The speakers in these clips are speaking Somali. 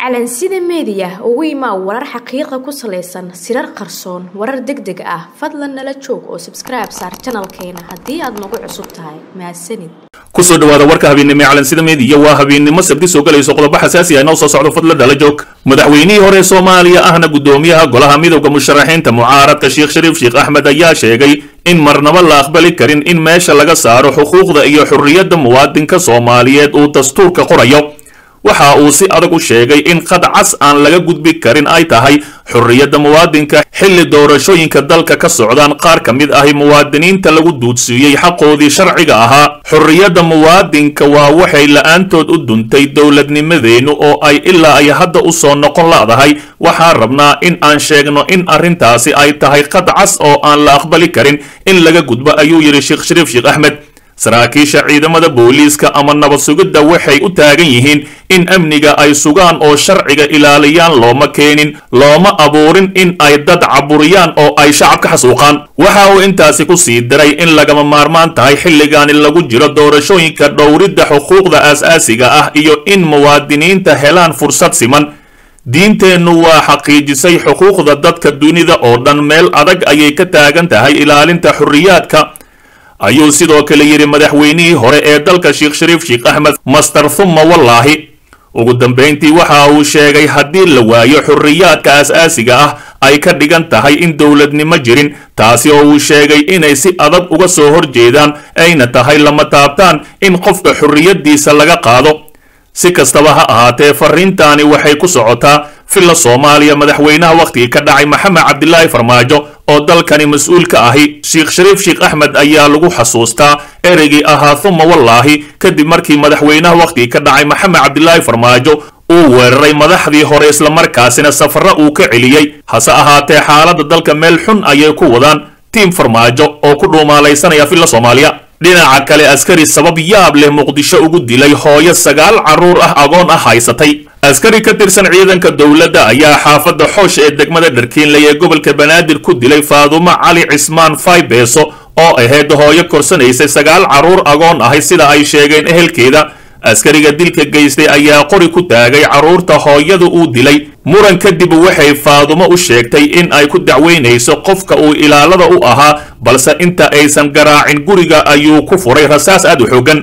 calansida meediya ugu imaa warar xaqiiqa ku salaysan sirar qarsoon warar deg deg ah fadlan nala joog oo sabskribe saar janalkeena haddii aad nagu cusub tahay mahadsanid kusoo dhawaada warka habeennimo ee calansida meediya waa habeennimo sabti soo galayso qodobo xasaasi ah inoo soo socdo fadla dhala joog madaxweynihii hore soomaaliya ahna guddoomiyaha golaha midowda musharaxiinta mucaaradka sheekh shariif sheekh axmed ayaa sheegay in marnaba la aqbali karin in meesha laga saaro xuquuqda iyo xurriyadda muwaadinka soomaaliyeed uu dastuurka qorayo waxa uu si adag u sheegay in qad cas aan laga gudbi karin ay tahay xurriyadda muwaadinka xilli doorashooyinka dalka ka socdaan qaar ka mid ahi muwaadiniinta lagu duudsiiyey xaqoodii sharciga ahaa xurriyadda muwaadinka waa waxay la-aantood u duntay dowladnimadeennu oo ay ilaa ay hadda u soo noqon la'dahay waxaan rabnaa in aan sheegno in arrintaasi ay tahay qad cas oo aan la aqbali karin in laga gudbo ayuu yidhi sheekh shariif sheekh axmed saraakiisha ciidamada booliiska ama nabad sugidda waxay u taagan yihiin in amniga ay sugaan oo sharciga ilaaliyaan looma keenin looma abuurin in ay dad caburiyaan oo ay shacabka xasuuqaan waxa uu intaasi ku sii diray in lagama maarmaan tahay xilligaani lagu jiro doorashooyinka dhowridda xuquuqda aas-aasiga ah iyo in muwaadiniinta helaan fursad siman diinteennu waa xaqiijisay xuquuqda dadka dunida oo dhan meel adag ayay ka taagan tahay ilaalinta xurriyaadka ayuu sidoo kale yidhi madaxweynihii hore ee dalka sheekh shariif sheekh axmed master thumma wallaahi ugu dambayntii waxa uu sheegay haddii la waayo xurriyaadka aas-aasiga ah ay ka dhigan tahay in dowladnimo jirin taasi oo uu sheegay inay si adag uga soo horjeedaan ayna tahay lama taabtaan in qofka xurriyaddiisa laga qaado si kastaba ha ahaatee fariintaani waxay ku socotaa filla soomaaliya madaxweynaha wakhtigii ka dhacay maxamed cabdilaahi farmaajo oo dalkani mas-uul ka ahi sheekh shariif sheekh axmed ayaa lagu xasuustaa ereygii ahaa thuma wallaahi kadib markii madaxweynaha wakhtigii ka dhacay maxamed cabdilaahi farmaajo uu weeraray madaxdii hore islamarkaasina safara uu ka celiyey hase ahaatee xaaladda dalka meel xun ayay ku wadaan tiim farmaajo oo ku dhuumaalaysanaya filla soomaaliya dhinaca kale askari sabab yaab leh muqdisho ugu dilay hooyo sagaal carruur ah agoon ah haysatay askari ka tirsan ciidanka dowladda ayaa xaafadda xoosh ee degmada dharkiinley ee gobolka banaadir ku dilay faadumo cali cismaan faybeeso oo ahayd hooyo korsanaysay sagaal carruur agoon ahay sida ay sheegeen ehelkeeda askariga dilka geystay ayaa qori ku taagay carruurta hooyada uu dilay muran kadib waxay faadumo u sheegtay in ay ku dacweynayso qofka uu ilaalada u ahaa balse inta aysan garaacin guriga ayuu ku furay rasaas aad u xoogan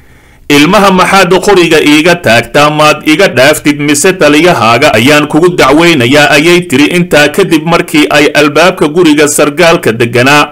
ilmaha maxaad qoriga iiga taagtaa maad iga dhaaftid mise taliyahaaga ayaan kugu dacweynayaa ayay tiri intaa kadib markii ay albaabka guriga sargaalka degganaa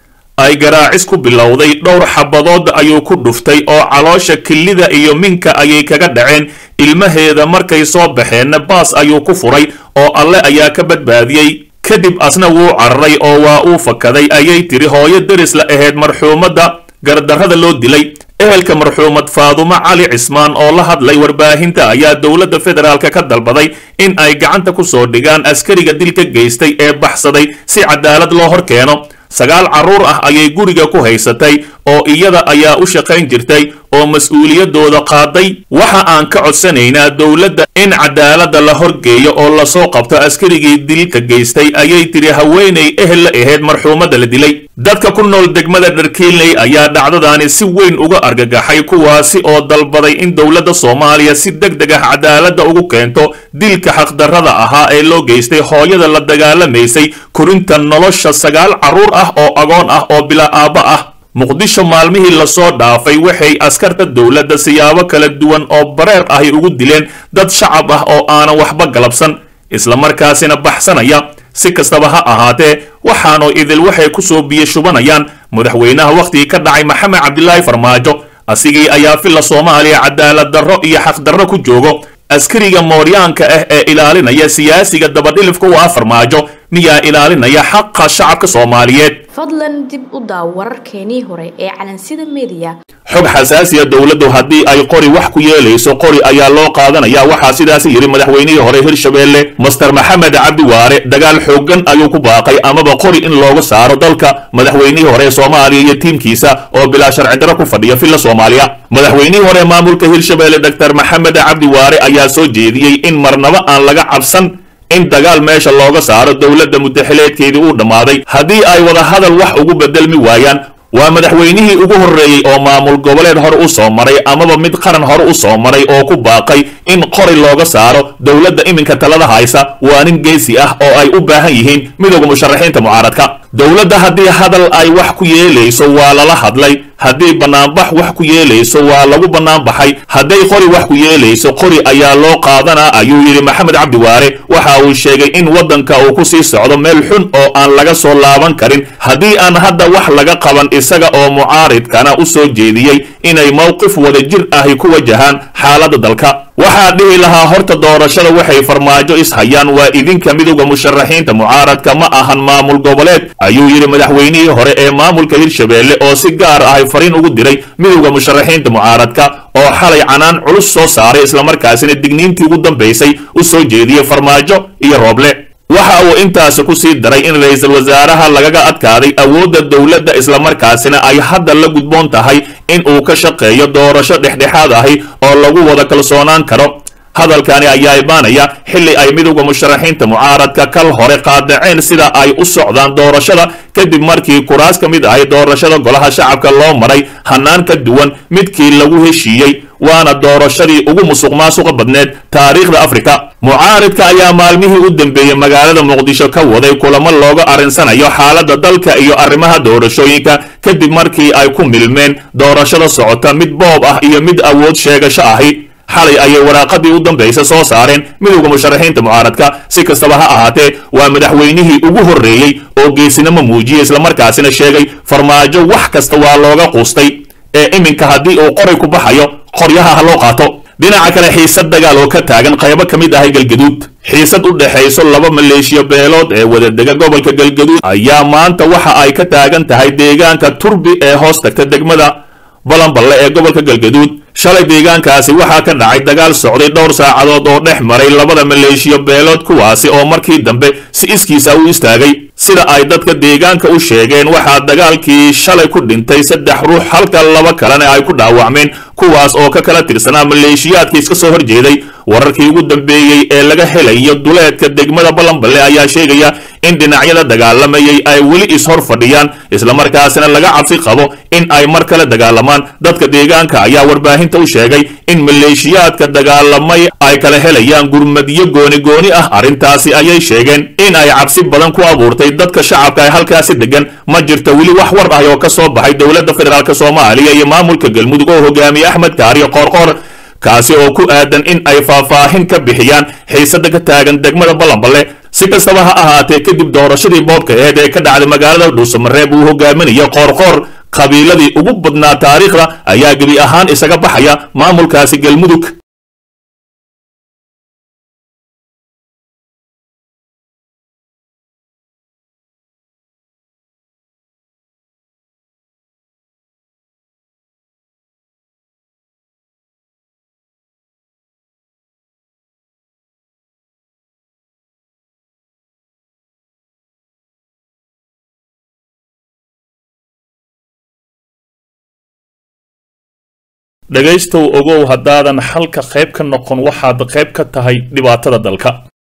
ay garaacis ku bilowday dhowr xabadood ayuu ku dhuftay oo caloosha kilida iyo minka ayay kaga dhaceen ilmaheeda markay soo baxeenna baas ayuu ku furay oo alle ayaa ka badbaadiyey kadib asna wuu cararay oo waa uu fakaday ayay tiri hooyo deris la ahayd marxuumadda gardarrada loo dilay ehelka marxuumad faadumo cali cismaan oo la hadlay warbaahinta ayaa dowladda federaalka ka dalbaday in ay gacanta ku soo dhigaan askariga dilka geystay ee baxsaday si cadaalad loo hor keeno sagaal carruur ah ayay guriga ku haysatay oo iyada ayaa u shaqayn jirtay oo mas-uuliyadooda qaaday waxa aan ka codsanaynaa dowladda in cadaaladda la horgeeyo oo lasoo qabto askarigii dilka geystay ayay tiri haweenay ehel la ahayd marxuumadda la dilay dadka ku nool degmada dharkiinley ayaa dhacdadaani si weyn uga argagaxay kuwaasi oo dalbaday in dowladda soomaaliya si deg deg ah cadaaladda ugu keento dilka xaqdarrada ahaa ee loo geystay hooyada la dagaalamaysay korinta nolosha sagaal carruur ah oo agoon ah oo bilaa aabba ah muqdisho maalmihii lasoo dhaafay waxay askarta dowladda siyaabo kala duwan oo bareer ahi ugu dileen dad shacab ah oo aanan waxba galabsan islamarkaasina baxsanaya si kastaba ha ahaatee waxaanoo idil waxay ku soo biyo shubanayaan madaxweynaha wakhtigii ka dhacay maxamed cabdilaahi farmaajo asigii ayaa filla soomaaliya cadaalad darro iyo xaqdarro ku joogo askariga mooryaanka ah ee ilaalinaya siyaasiga dabadhilifka u ah farmaajo miyaa ilaalinaya xaqa shacabka soomaaliyeed fadlan dib u daaw wararkeenii hore ee calansida meediya xog xasaasiya dowladdu haddii ay qori wax ku yeelayso qori ayaa loo qaadanaya waxaa sidaasi yidhi madaxweynihii hore hirshabeelle master maxamed cabdi waare dagaal xooggan ayuu ku baaqay amaba qori in looga saaro dalka madaxweynihii hore soomaaliya iyo tiimkiisa oo bilaa sharci darro ku fadhiya filla soomaaliya madaxweynihii hore maamulka hirshabeelle doctor maxamed cabdi waare ayaa soo jeediyey in marnabo aan laga cabsan in dagaal meesha looga saaro dowladda mudaxileedkeedii uu dhammaaday haddii ay wada hadal wax ugu bedelmi waayaan waa madaxweynihii ugu horreeyey oo maamul goboleed hore u soo maray amaba mid qaran hore u soo maray oo ku baaqay in qori looga saaro dowladda iminka talada haysa waa nin geesi ah oo ay u baahan yihiin midowda musharaxiinta mucaaradka dowladda haddii hadal ay wax ku yeelayso waa lala hadlay haddii bannaanbax wax ku yeelayso waa lagu bannaanbaxay hadday qori wax ku yeelayso qori ayaa loo qaadanaa ayuu yidhi maxamed cabdi waare waxa uu sheegay in waddanka uu ku sii socdo meel xun oo aan laga soo laaban karin haddii aan hadda wax laga qaban isaga oo mucaaridkana u soo jeediyey inay mowqif wada jir ahi ku wajahaan xaaladda dalka waxaa dhihi lahaa horta doorashada waxay farmaajo ishayaan waa idinka midowda musharaxiinta mucaaradka ma ahan maamul goboleed ayuu yidhi madaxweynihii hore ee maamulka hirshabeelle oo si gaar ahay fariin ugu diray midowda musharaxiinta mucaaradka oo xalay canaan culus soo saaray islamarkaasina digniintii ugu dambaysay u soo jeediyey farmaajo iyo rooble waxa uu intaasi ku sii daray in ra-iisul wasaaraha lagaga adkaaday awoodda dowladda islamarkaasina ay hadda la gudboon tahay in uu ka shaqeeyo doorasho dhexdhexaad ahi oo lagu wada kalsoonaan karo hadalkani ayaa imaanaya xilli ay midowda musharaxiinta mucaaradka kal hore qaadaceen sida ay u socdaan doorashada kadib markii kuraas ka mid ahay doorashada golaha shacabka loo maray hanaan ka duwan midkii lagu heshiiyey waana doorashadii ugu musuq maasuqa badneed taariikhda afrika mucaaridka ayaa maalmihii u dambeeyey magaalada muqdisho ka waday kulamo looga arrinsanayo xaaladda dalka iyo arrimaha doorashooyinka kadib markii ay ku milmeen doorashada socota mid boob ah iyo mid awood sheegasho ahi xalay ayay waraaqadii u dambaysa soo saareen midowda musharaxiinta mucaaradka si kastaba ha ahaatee waa madaxweynihii ugu horreeyey oo geesinimo muujiyey islamarkaasina sheegay farmaajo wax kasta waa looga quustay ee iminka haddii uu qoray ku baxayo qoryaha ha loo qaato dhinaca kale xiisad dagaal oo ka taagan qaybo ka mid ahay galgaduud xiisad u dhexayso laba maleeshiya beelood ee wadadega gobolka galgaduud ayaa maanta waxa ay ka taagan tahay deegaanka turbi ee hoos tagta degmada balanballe ee gobolka galgaduud shalay deegaankaasi waxaa ka dhacay dagaal socday dhowr saacadood oo dhex maray labada maleeshiya beelood kuwaasi oo markii dambe si iskiisa u istaagay sida ay dadka deegaanka u sheegeen waxaa dagaalkii shalay ku dhintay saddex ruux halka laba kalena ay ku dhaawacmeen kuwaas oo ka kala tirsanaa maleeshiyaadka iska soo horjeeday wararkii ugu dambeeyey ee laga helayo duleedka degmada balanballe ayaa sheegaya in dhinacyada dagaalamayay ay weli ishor fadhiyaan islamarkaasina laga cabsi qabo in ay mar kale dagaalamaan dadka deegaanka ayaa warbaahinta u sheegay in maleeshiyaadka dagaalamay ay kala helayaan gurmadyo gooni gooni ah arrintaasi ayay sheegeen in ay cabsi badan ku abuurtay dadka shacabka ee halkaasi degan ma jirto weli wax war ah oo ka soo baxay dowladda federaalk soomaaliya iyo maamulka galmudug oo hogaamiye axmed kaariyo qoorqoor kaasi oo ku aadan in ay faahfaahin ka bixiyaan xiisada ka taagan degmada balanballe si kastaba ha ahaatee kadib doorashadii boobka eed ee ka dhacday magaalada dhuusamareeb uu hogaaminayo qoorqoor qabiiladii ugu badnaa taariikhda ayaa gebi ahaan isaga baxaya maamulkaasi galmudug dhegaystow ogow haddaadan xalka qayb ka noqon waxaad qayb ka tahay dhibaatada dalka